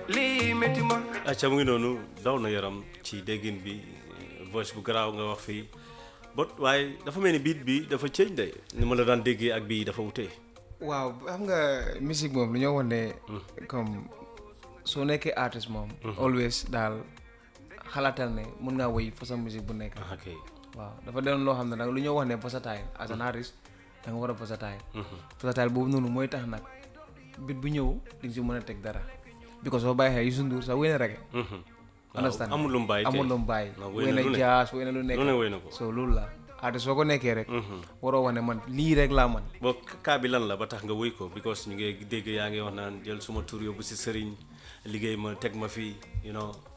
lii métti ma acca mu ngi noonu daw na yaram ci déggin bi voice bu garaaw nga wax fii bot waaye dafa mel ni biit bi dafa change de ni ma la daan déggee ak bii dafa wutee waaw xam nga musique moom lu ñoo wax ne comme soo nekkee artiste moom always daal xalaatal ne mun ngaa woy façon musique bu nekk ah ok waaw dafa doon loo xam ne nag lu ñoo wax ne versatile as an artist da nga war a versatile versatile boobu noonu mooy tax nag bit bu ñëw di nga si mën a teg dara because soo bàyyi xel Youssou Ndour sax wéy na reggae understand amul lu mu bàyyi amul lu mu bàyyi Non, wéy wéy na na lu ne. jazz wéy na lu nekk lu ne wéy na ko so loolu la artiste soo ko nekkee rek waroo wax ne man lii rek laa man boo kaa bi lan la ba tax nga wéy ko because ñu ngi dégg yaa ngi wax naan jël suma tur yóbbu si sëriñ liggéey ma teg ma fii you know